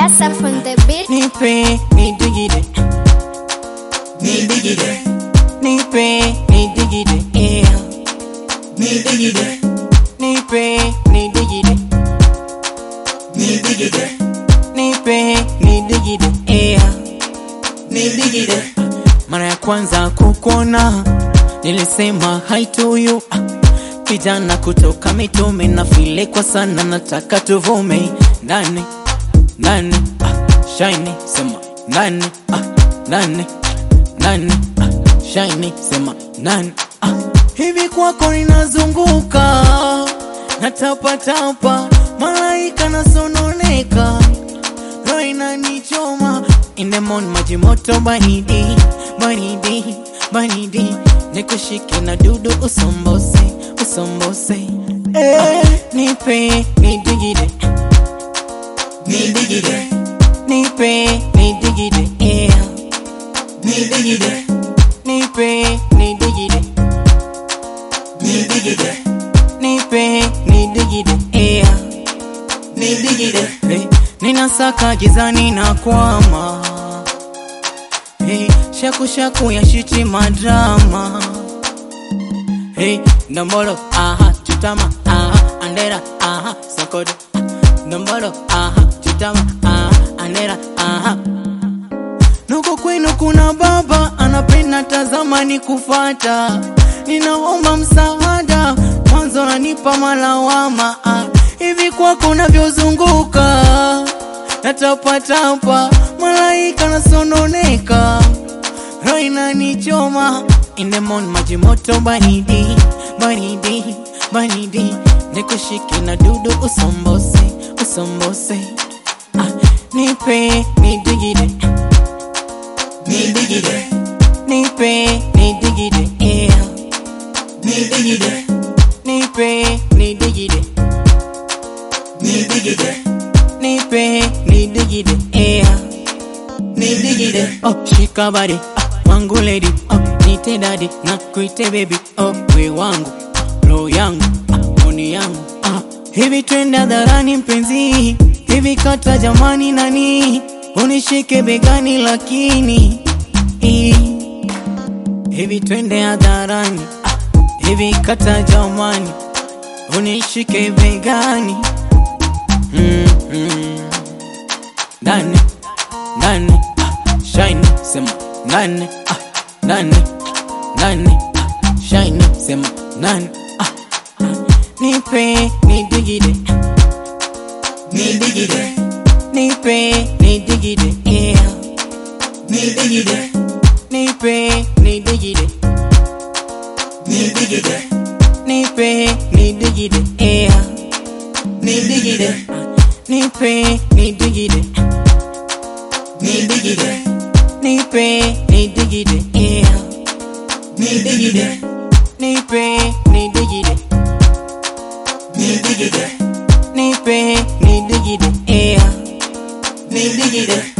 Asa from the beat. Nipe, nidigide. Nidigide. Nipe, nidigide. Yeah. Nidigide. Nipe, nidigide. Nidigide. Nipe, nidigide. Yeah. Nidigide. Mara ya kwanza kukuona nilisema hi to you. Ah, Kijana kutoka mitume na file kwa sana, nataka tuvume nani nani ah, shiny sema nani ah, nani nani ah, shiny sema nani ah. Hivi kwako ninazunguka natapatapa, malaika nasononeka, roho inanichoma in the morning, maji moto baridi baridi baridi, nikushike na dudu usombose usombose eh, nipe nidigide nidigide nipe nidigide yeah. nidigide nipe nidigide nidigide nipe nidigide yeah. nidigide hey. ninasaka gizani na kwama hey. shaku shaku ya shiti madrama hey. ndombolo aha chutama aha andera aha sokodo ndombolo aha chutama aha andera aha nuko kwenu kuna baba anapenda tazama ni kufata ninaomba msaada mwanzo nanipa malawama ah. hivi kwako unavyozunguka natapatapa malaika nasononeka roho inanichoma in the morning maji moto baridi baridi baridi nikushike na dudu usombose usombose ah, nipe nidigide nidigide nipe nidigide yeah. nidigide nipe nidigide nidigide nipe nidigide yeah. nidigide oh shika body ah, wangu lady oh nite daddy na kuite baby oh we wangu roho yangu ah, oni yangu ah hivi twende hadharani mpenzi hivi kata jamani nani unishike begani lakini eh, hivi twende hadharani ah, hivi kata jamani unishike begani mm, mm. nani nani ah, shine sema nani ah, nani nani ah, shine sema nani ah, ah. nipe nidigide nidigide nipe nidigide yeah. nidigide nipe nidigide nidigide nipe nidigide yeah. nidigide nipe nidigide nidigide nipe nidigide yeah. nidigide nipe nidigide nidigide nipe nidigide yeah. nidigide